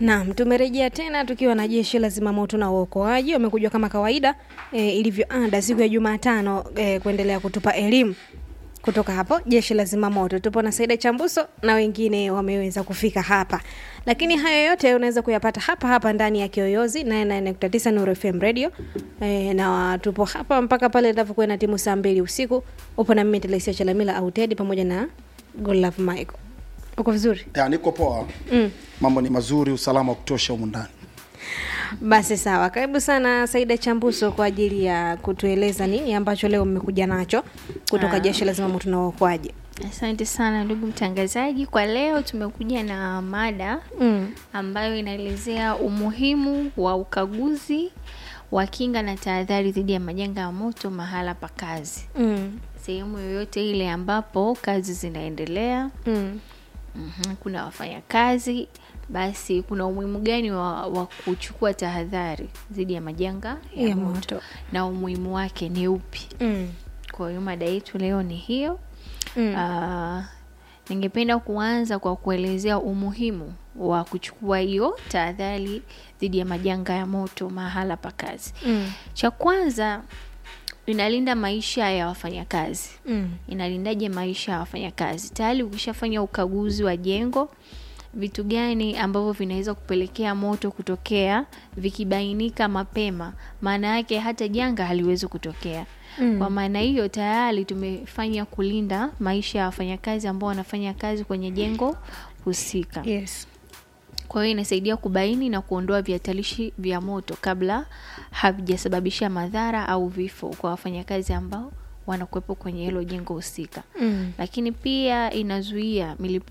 Naam, tumerejea tena tukiwa na jeshi la zimamoto na uokoaji wamekuja kama kawaida e, ilivyo ada siku ya Jumatano e, kuendelea kutupa elimu kutoka hapo jeshi la zimamoto. Tupo na Saida Chambuso na wengine wameweza kufika hapa, lakini hayo yote unaweza kuyapata hapa hapa ndani ya Kiyoyozi 99.9 Nuru FM Radio e, na tupo hapa mpaka pale itakapokuwa na timu saa mbili usiku. Upo na mimi Telesia Chalamila au Teddy pamoja na Godlove Michael. Uko vizuri? ya niko poa Mm. mambo ni mazuri usalama wa kutosha humu ndani Basi sawa, karibu sana Saida Chambuso kwa ajili ya kutueleza nini ambacho leo mmekuja nacho kutoka Ah. jeshi la zimamoto na uokoaji. Asante sana ndugu mtangazaji. Kwa leo tumekuja na mada Mm. ambayo inaelezea umuhimu wa ukaguzi wa kinga na tahadhari dhidi ya majanga ya moto mahala pa kazi, Mm. sehemu yoyote ile ambapo kazi zinaendelea. Mm. Mhm, kuna wafanyakazi, basi kuna umuhimu gani wa, wa kuchukua tahadhari dhidi ya majanga ya, Ya moto, moto. na umuhimu wake ni upi? Mm. Kwa hiyo mada yetu leo ni hiyo. Mm. Ah, ningependa kuanza kwa kuelezea umuhimu wa kuchukua hiyo tahadhari dhidi ya majanga ya moto mahala pa kazi. Mm. Cha kwanza inalinda maisha ya wafanyakazi. Mm. Inalindaje maisha ya wafanyakazi? Tayari ukishafanya ukaguzi wa jengo, vitu gani ambavyo vinaweza kupelekea moto kutokea, vikibainika mapema, maana yake hata janga haliwezi kutokea. Mm. Kwa maana hiyo tayari tumefanya kulinda maisha ya wafanyakazi ambao wanafanya kazi kwenye jengo husika. Yes. Kwa hiyo inasaidia kubaini na kuondoa vihatarishi vya moto kabla havijasababisha madhara au vifo kwa wafanyakazi ambao wanakuwepo kwenye hilo jengo husika. Mm. Lakini pia inazuia milipuko